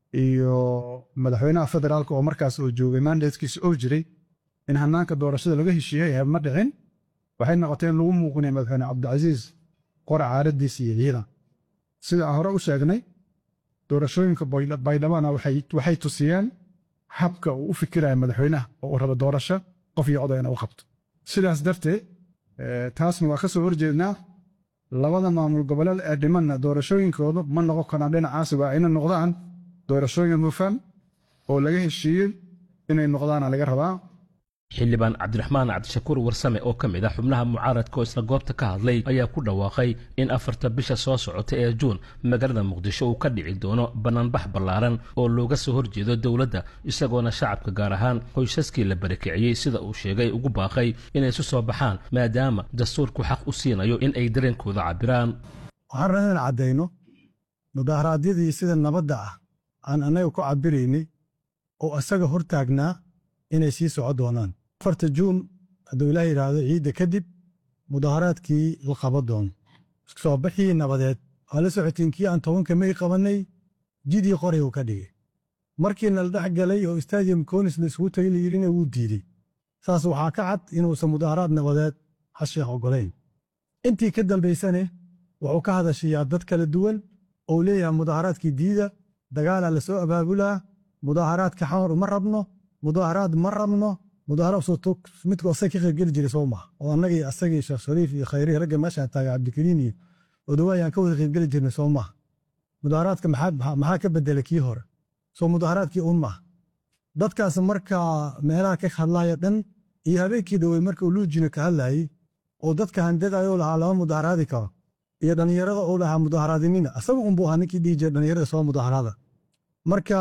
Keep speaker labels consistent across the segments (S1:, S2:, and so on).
S1: iyo madaxweynaha federaalka oo markaas oo joogay mandatekiisa oo jiray in hanaanka doorashada laga heshiiyey ee ma dhicin waxay noqotay in lagu muuqinaya madaxweyne cabdicasiis qora caaradiisa iyo ciidan sida aan hore u sheegnay doorashooyinka baydhabana waxay tusiyeen habka uu u fikiraya madaxweynaha oo uu rabo doorasho qof iyo odayna u qabto sidaas darteed taasna waa ka soo horjeednaa labada maamul goboleed ee dhimanna doorashooyinkooda ma noqon karaan dhinacaasi waa inay noqdaan doorashooyin hufan oo laga heshiiyey inay noqdaana laga rabaa
S2: xildhibaan cabdiraxmaan cabdishakuur warsame oo ka mid ah xubnaha mucaaradka oo isla goobta ka hadlay ayaa ku dhawaaqay in afarta bisha soo socota ee juun magaalada muqdisho uu ka dhici doono bannaanbax ballaaran oo looga soo horjeedo dowladda isagoona shacabka gaar ahaan qoysaskii la barakiciyey sida uu sheegay ugu baaqay inay isu soo baxaan maadaama dastuurku xaq u siinayo in ay dareenkooda cabbiraan
S3: waxaan rabnaa inaan caddayno mudaharaadyadii sida nabadda ah aan annaga ku cabbiraynay oo isaga hor taagnaa inay sii soco doonaan afarta juun hadduu ilaah yidhaahdo ciidda kadib mudaharaadkii la qaba doono soo baxii nabadeed waa la socotiin kii aan tobanka may qabannay jidii qoray uu ka dhigay markiina la dhex galay oo stadium konis la isugu tagay la yidhina wuu diidey saas waxaa ka cad inuusan mudaharaad nabadeed hasheekh oggolayn intii ka dambaysane wuxuu ka hadashayaa dad kala duwan ou leeyahay mudaharaadkii diida dagaalaa la soo abaabulaa mudaharaadka xamar uma rabno mudaharaad ma rabno mudaharaadmidku asag ka qaybgeli jiray soo maha oo annagii asagii sheekh shariif iyo khayrihi ragga meeshaan taagay cabdikariin iyo odawaayaan ka wada qaybgeli jirnay soo maha mudaharaadka maxaa ka bedela kii hore soo mudaharaadkii un maha dadkaas markaa meelaha ka hadlaya dhan iyo habeenkii dhowey marka uu luujina ka hadlayey oo dadka handadayo lahaa lama mudaharaadi karo iyo dhallinyarada uu lahaa mudaharaadinina asaga unbuu ahaa ninkii dhihi jira dhallinyarada soo mudaharaada marka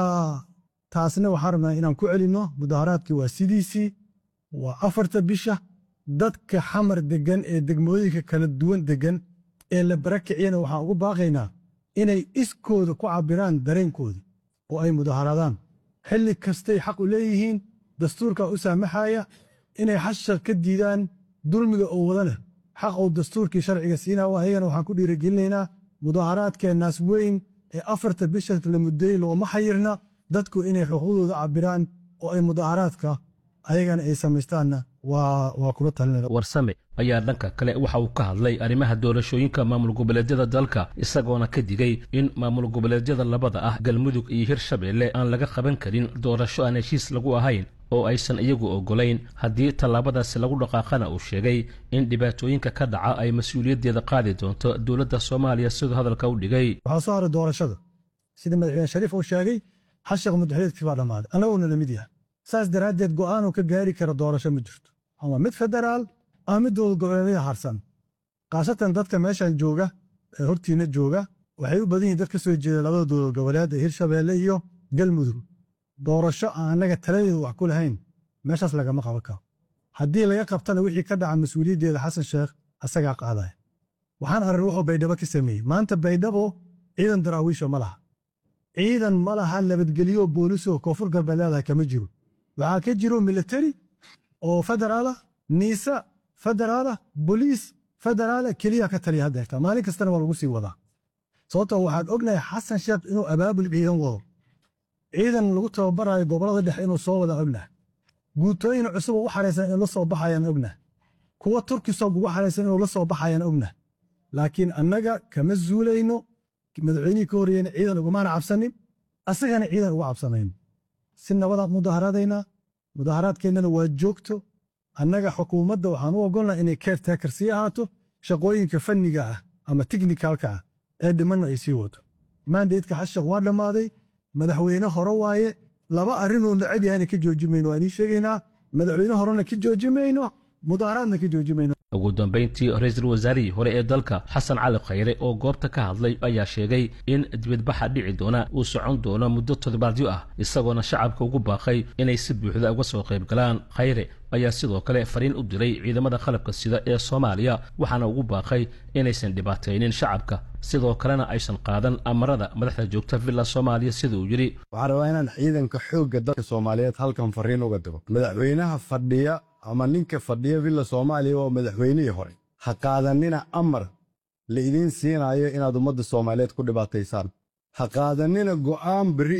S3: taasna waxaan rabnaa inaan ku celinno mudaharaadkii waa sidiisii waa afarta bisha dadka xamar deggan ee degmooyinka kala duwan deggan ee la barakiciyana waxaan ugu baaqaynaa inay iskooda ku cabbiraan dareenkooda oo ay mudaharaadaan xilli kastay xaq u leeyihiin dastuurkaa u saamaxaya inay xashar ka diidaan dulmiga oo wada leh xaq uu dastuurkii sharciga siinaa ayagana waxaan ku dhiirigelinaynaa mudaharaadkeennaas weyn ee afarta bisha la muddeeyey looma xayirna dadku inay xuquuqdooda cabbiraan oo ay mudaharaadka ayagana ay samaystaanna waa kula talinaya
S2: warsame ayaa dhanka kale waxa uu ka hadlay arrimaha doorashooyinka maamul goboleedyada dalka isagoona ka digay in maamul goboleedyada labada ah galmudug iyo hirshabeelle aan laga qaban karin doorasho aan heshiis lagu ahayn oo aysan iyagu oggolayn haddii tallaabadaasi lagu dhaqaaqana uu sheegay in dhibaatooyinka ka dhaca ay mas-uuliyaddeeda qaadi doonto dowladda soomaaliya siduu hadalka u dhigay
S3: waxaa soo haray doorashada sida madaxweyne shariif uu sheegay xashaq muddaxileedkii baa dhammaaday annaguna lamid yahay saas daraaddeed go'aanuu ka gaari kara doorasho ma jirto ama mid federaal ama mid dowlad goboleedyada harsan khaasatan dadka meeshan jooga ee hortiina jooga waxay u badan yihin dad ka soo jeeda labada dowlad goboleed ee hirshabeelle iyo galmudug doorasho aan annaga taladeedu wax ku lahayn meeshaas lagama qaban karo haddii laga qabtana wixii ka dhaca mas-uuliyaddeeda xasan sheekh asagaa qaadaya waxaan arrin wuxuu baydhabo ka sameeyey maanta baydhabo ciidan daraawiisha ma laha ciidan ma laha nabadgelyo boolisoo koonfur galbeed leedahay kama jiro waxaa ka jiro militari oo federaala niisa federaala boliis federaala keliya ka taliya hadda hegtaa maalin kastana waa lagu sii wadaa sababtoo waxaan ognahay xasan sheekh inuu abaabul ciidan wado ciidan lagu tababarayo gobolada dhexe inuu soo wada ognahay guutooyin cusub oo u xaraysan inuu la soo baxayaan ognahay kuwa turkisoog ugu xaraysan inuu la soo baxayaan ognahay laakiin annaga kama zuulayno madaxweynihii ka horreeyena ciidan ugumaana cabsanin asagana ciidan uga cabsanayno si nabadaan mudaharaadaynaa mudaharaadkeennana waa joogto annaga xukuumadda waxaan u ogolnaa inay keertaakar sii ahaato shaqooyinka fanniga ah ama teknikalka ah ee dhimanna ay sii wato maandeedka xashaq waa dhammaaday madaxweyne hore waaye laba arrinuu necab yahayna ka jooji mayno waan ii sheegaynaa madaxweyne horena ka jooji mayno mudaharaadna ka jooji mayno
S2: ugu dambayntii ra-iisul wasaarihii hore ee dalka xasan cali khayre oo goobta ka hadlay ayaa sheegay in dibadbaxa dhici doona uu socon doono muddo toddobaadyo ah isagoona shacabka ugu baaqay inay si buuxda uga soo qayb galaan khayre ayaa sidoo kale fariin u diray ciidamada qalabka sida ee soomaaliya waxaana ugu baaqay inaysan dhibaataynin shacabka sidoo kalena aysan qaadan amarada madaxda joogta villa soomaaliya sida uu yidhi
S4: waxaan rabaa inaan ciidanka xoogga dalka soomaaliyeed halkan fariin uga digo madaxweynaha fadhiya ama ninka fadhiya villa soomaaliya waa madaxweynihii hore ha qaadanina amar la idiin siinayo inaad ummadda soomaaliyeed ku dhibaataysaan ha qaadanina go'aan berri